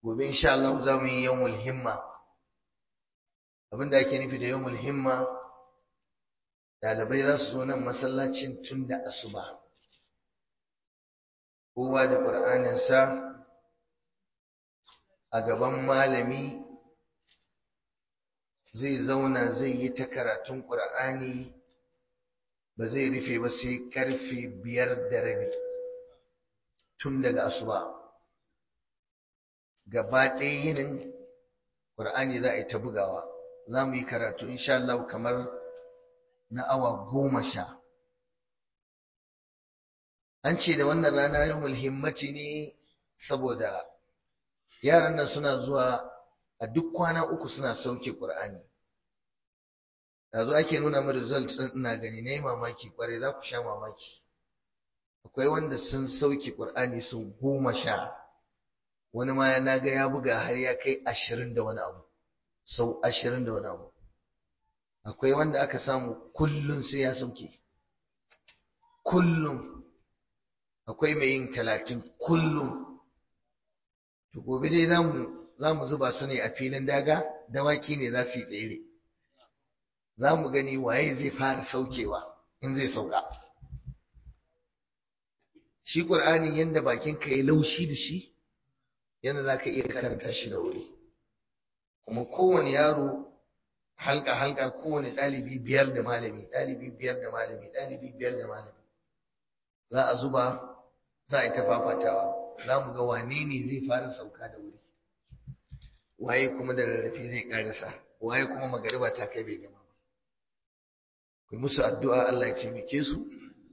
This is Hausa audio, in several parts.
gobe insha Allah za mu yi yawmul himma abinda ake nufi da yawmul himma dalibai za su zo nan masallacin tun da asuba kowa da ƙur'aninsa a gaban malami zai zauna zai yi ta karatun ƙur'ani ba zai rufe ba sai karfe biyar da rabi tun daga asuba gaba ɗaya yinin ƙur'ani za a yi ta bugawa za mu yi karatu insha Allah kamar na awa goma sha an ce da wannan rana yau himmati ne saboda yaran nan suna zuwa a duk kwana uku suna sauke ƙur'ani yanzu ake nuna mu result ɗin ina gani na yi mamaki ƙwarai za ku sha mamaki akwai wanda sun sauke ƙur'ani sau goma sha wani ma na ga ya buga har ya kai ashirin da wani abu sau ashirin da wani abu akwai wanda aka samu kullum sai ya sauke kullum akwai mai yin talatin kullum to gobe dai za mu zuba su ne a filin daga dawaki ne za su yi tsere za mu gani waye zai fara saukewa in zai sauka shi ƙur'ani yadda bakinka ya laushi da shi yadda za ka iya karanta shi da wuri kuma kowane yaro halka halka kowane ɗalibi biyar da malami ɗalibi biyar da malami ɗalibi biyar da malami za a zuba za a yi ta fafatawa za mu ga wane ne zai fara sauka da wuri waye kuma da rarrafe zai karasa waye kuma magariba ta kai bai gama ba ku musu addu'a Allah ya taimake su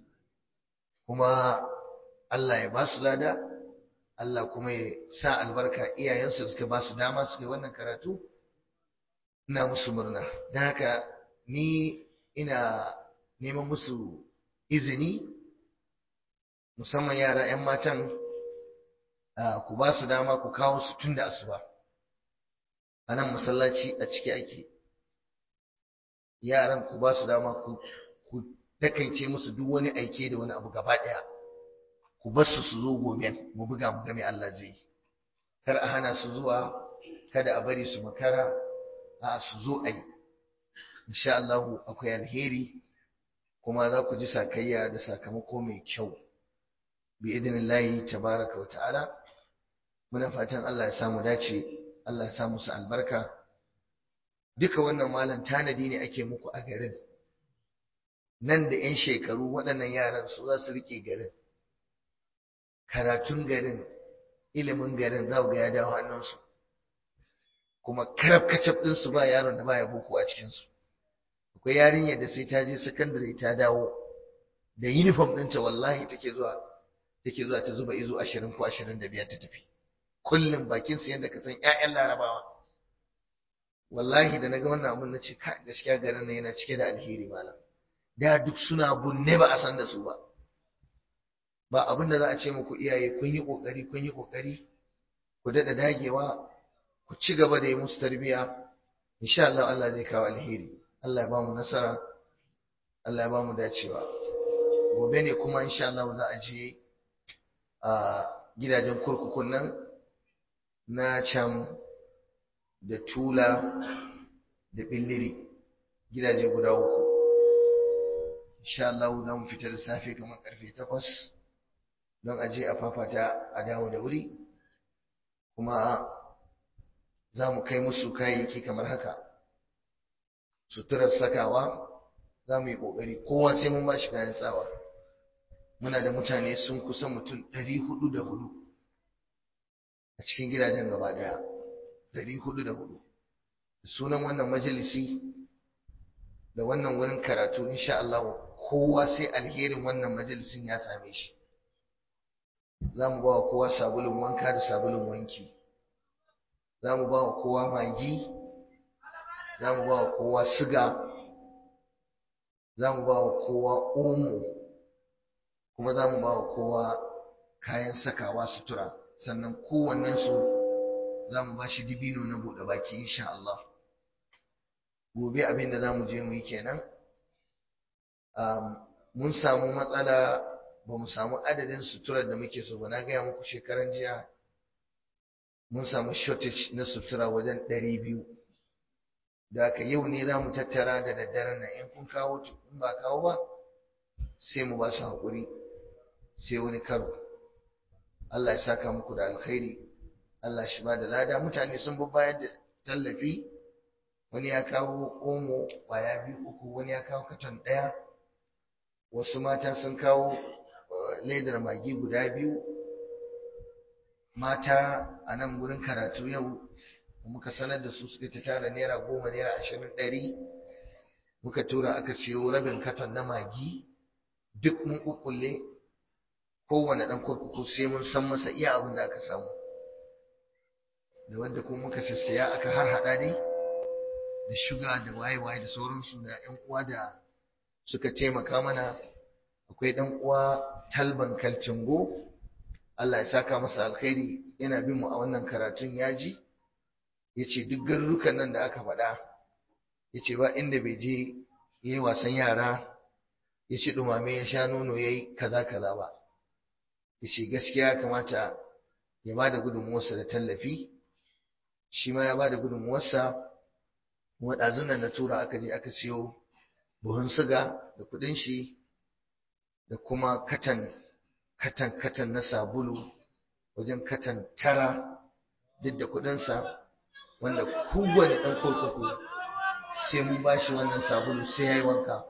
kuma Allah ya ba su lada Allah kuma ya sa albarka iyayensu suka ba su dama suka yi wannan karatu ina musu murna don haka ni ina neman musu izini musamman yara 'yan matan ku ba su dama ku kawo su tun da asuba a nan masallaci a ciki ake yaran ku ba su dama ku takaice musu duk wani aike da wani abu gaba ɗaya ku bar su su zo gobe mu buga mu game Allah zai kar a hana su zuwa kada a bari su makara a su zo a yi insha Allah akwai alheri kuma za ku ji sakayya da sakamako mai kyau bi idinillahi tabaraka wa ta'ala muna fatan Allah ya samu dace Allah ya samu su albarka duka wannan malam tanadi ne ake muku a garin nan da 'yan shekaru waɗannan yaran su za su riƙe garin karatun garin ilimin garin za ga ya dawo hannunsu kuma karab kacab ɗinsu ba yaron da baya boko a cikinsu akwai yarinyar da sai ta je sakandare ta dawo da uniform ɗinta wallahi take zuwa take zuwa ta zuba izo ashirin ko ashirin da biyar ta tafi kullum bakin su yadda ka san ƴaƴan larabawa wallahi da naga wannan abun nace ka gaskiya garin nan yana cike da alheri malam da duk suna bunne ba a san da su ba ba abin da za a ce muku iyaye kun yi kokari kun yi kokari ku daɗa dagewa ku ci gaba da yi musu tarbiyya insha Allah Allah zai kawo alheri Allah ya ba mu nasara Allah ya ba mu dacewa gobe ne kuma insha Allah za a je a gidajen kurkukun nan na can da tula da billiri gidaje guda uku insha Allah za mu fita da safe kamar karfe takwas don a je a fafata a dawo da wuri kuma za mu kai musu kayayyaki kamar haka suturar sakawa za mu yi ƙoƙari kowa sai mun ba shi kayan tsawa muna da mutane sun kusa mutum ɗari hudu da hudu a cikin gidajen gaba ɗaya ɗari hudu da hudu sunan wannan majalisi da wannan wurin karatu insha Allah kowa sai alherin wannan majalisin ya same shi za mu ba wa kowa sabulun wanka da sabulun wanki za mu ba wa kowa magi za mu ba wa kowa siga za mu ba wa kowa omo kuma za mu ba wa kowa kayan sakawa sutura sannan kowannensu za mu ba shi dibino na buɗe baki insha Allah gobe abin da za mu je mu yi kenan mun samu matsala ba mu samu adadin suturar da muke so ba na gaya muku shekaran jiya mun samu shortage na sutura wajen ɗari biyu da haka yau ne za mu tattara da daddaren nan in kun kawo in ba kawo ba sai mu ba su haƙuri sai wani karo Allah ya saka muku da alkhairi Allah shi ba da lada mutane sun bi bayar da tallafi wani ya kawo omo ƙwaya biyu uku wani ya kawo katon ɗaya wasu mata sun kawo ledar magi guda biyu mata a nan gurin karatu yau muka sanar da su suka ta tara naira goma naira ashirin ɗari muka tura aka siyo rabin katon na magi duk mun kukkulle kowane ɗan kurkuku sai mun san masa iya abin da aka samu da wanda kuma muka sassaya aka har haɗa dai da shuga da waye-waye da sauransu da 'yan uwa da suka taimaka mana akwai ɗan uwa talban kalcingo Allah ya saka masa alkhairi yana bin mu a wannan karatun yaji yace duk garurukan nan da aka faɗa yace ba inda bai je yayi wasan yara yace dumame ya sha nono yayi kaza kaza ba yace gaskiya kamata ya bada gudunmuwarsa da tallafi shi ma ya bada gudunmuwarsa kuma ɗazunan na tura aka je aka siyo buhun siga da kuɗin shi da kuma katan katan katan na sabulu wajen katan tara duk da kuɗinsa wanda kowane ɗan kurkuku sai mun ba shi wannan sabulu sai ya yi wanka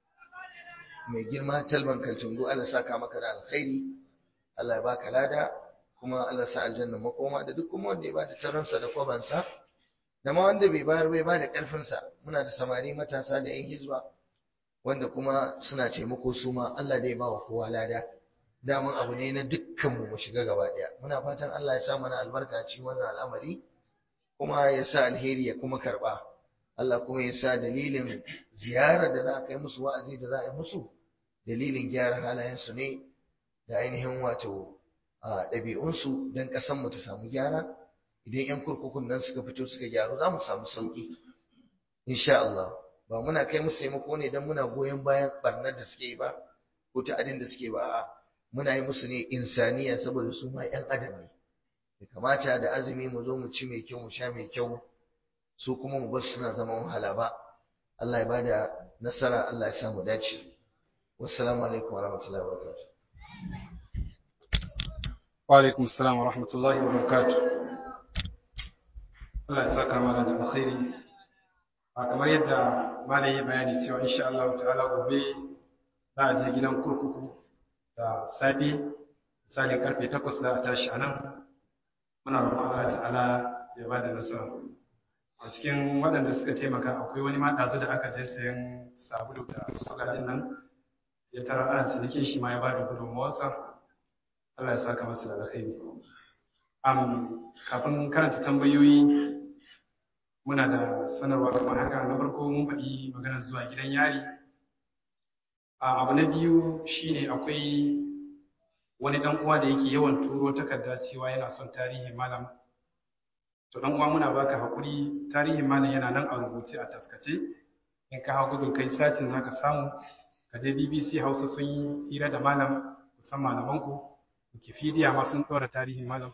mai girma talban kaltungu Allah saka maka da alkhairi Allah ya baka lada kuma Allah sa aljanna makoma da duk kuma wanda ya bada taransa da kwabansa da ma wanda bai bayar bai bada karfinsa muna da samari matasa da yan hizba wanda kuma suna taimako su ma Allah dai ba wa kowa lada daman abu ne na dukkanmu mu shiga gaba daya muna fatan Allah ya sa mana albarka cikin wannan al'amari kuma ya sa alheri ya kuma karba Allah kuma ya sa dalilin ziyarar da za a kai musu wa'azi da za a yi musu dalilin gyara halayensu ne da ainihin wato a ɗabi'unsu don ƙasanmu ta samu gyara idan 'yan kurkukun nan suka fito suka gyaru za mu samu sauƙi insha Allah ba muna kai musu taimako ne don muna goyon bayan barnar da suke yi ba ko ta'adin da suke ba a'a muna yi musu ne insaniya saboda su ma 'yan adam ne da kamata da azumi mu zo mu ci mai kyau mu sha mai kyau su kuma mu bar suna zama wahala ba Allah ya bada nasara Allah ya sa mu dace wassalamu alaikum warahmatullahi wabarakatuh wa alaikum assalam wa rahmatullahi wa barakatuh Allah ya saka mana da alkhairi a kamar yadda malai ya bayani cewa insha Allah ta'ala gobe za a je gidan kurkuku da safe misalin karfe 8 za a tashi anan muna roƙon Allah ta'ala ya ba da nasara a cikin waɗanda suka taimaka akwai wani ma ɗazu da aka je sayan sabulu da suka din nan ya tara ana cinikin shi ma ya ba da gudunmawarsa Allah ya saka masa da alkhairi am kafin karanta tambayoyi muna da sanarwa kamar haka na farko mun faɗi maganar zuwa gidan yari a abu na biyu shine akwai wani dan uwa da yake yawan turo takarda cewa yana son tarihin malam to dan uwa muna baka hakuri tarihin malam yana nan a rubuce a taskace in ka hawo gudun kai satin zaka samu ka je BBC Hausa sun yi hira da malam musamman malaman ku Wikipedia ma sun dora tarihin malam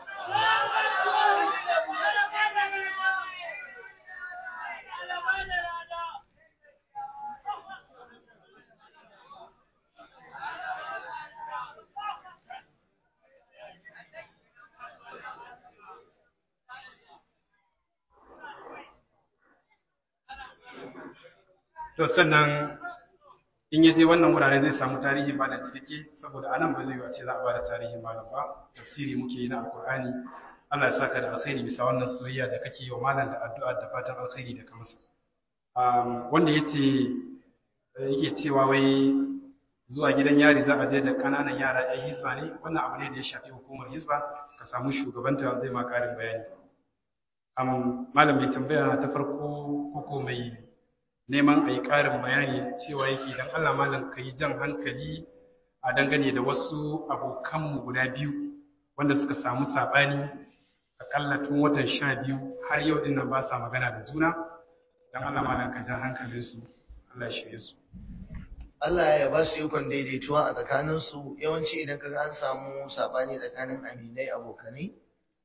to sannan in ya je wannan wurare zai samu tarihin malam cikakke saboda anan ba zai yi ce za a bada tarihin malam ba tafsiri muke yi na alkur'ani Allah ya saka da alkhairi bisa wannan soyayya da kake yi wa malam da addu'a da fatan alkhairi da ka masa wanda yace yake cewa wai zuwa gidan yari za a je da kananan yara yan hizba ne wannan abu ne da ya shafi hukumar hizba ka samu shugabanta zai ma karin bayani malam mai tambaya ta farko ko mai neman a yi ƙarin bayani cewa yake don Allah malam ka yi jan hankali a dangane da wasu abokanmu guda biyu wanda suka samu saɓani akalla tun watan sha biyu har yau ɗin nan ba sa magana da juna don Allah malam ka jan hankalinsu Allah ya shirye su. Allah ya ba su ikon daidaituwa a tsakaninsu yawanci idan kaga an samu saɓani tsakanin aminai abokanai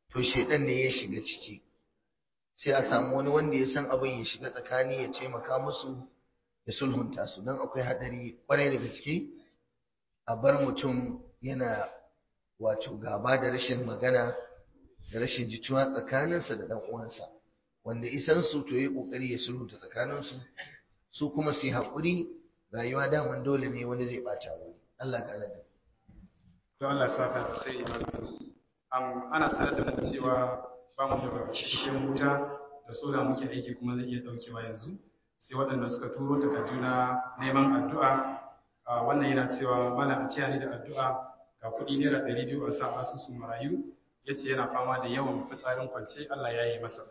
to shedan ne ya shiga ciki sai a samu wani wanda ya san abin ya shiga tsakani ya taimaka musu ya sulhunta su don akwai hadari kwarai da gaske a bar mutum yana wato gaba da rashin magana da rashin jituwa tsakaninsa da dan uwansa wanda isan su to yi kokari ya sulhunta tsakaninsu su kuma su yi haƙuri rayuwa daman dole ne wani zai bata wani Allah ga da to Allah sa ka sai am ana sanar da cewa ba mu da shishin wuta da sola muke aiki kuma zai iya daukewa yanzu sai waɗanda suka turo takardu na neman addu'a wannan yana cewa mana a ciya ni da addu'a ga kuɗi naira ɗari biyu a sa asusun marayu ya ce yana fama da yawan fitsarin kwance Allah ya yi masa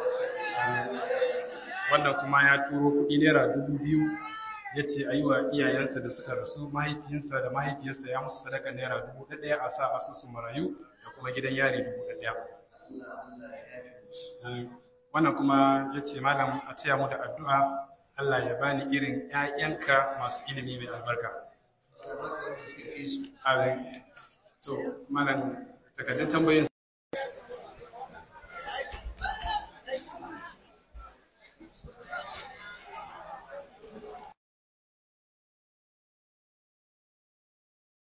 wannan kuma ya turo kuɗi naira dubu biyu ya ce a yi wa iyayensa da suka rasu mahaifinsa da mahaifiyarsa ya musu sadaka naira dubu ɗaya a sa asusun marayu da kuma gidan yari dubu ɗaya wannan kuma ya ce malam a taya mu da addu'a Allah ya bani irin ‘ya'yanka masu ilimi mai albarka. Amin. To, malam takardun tambayin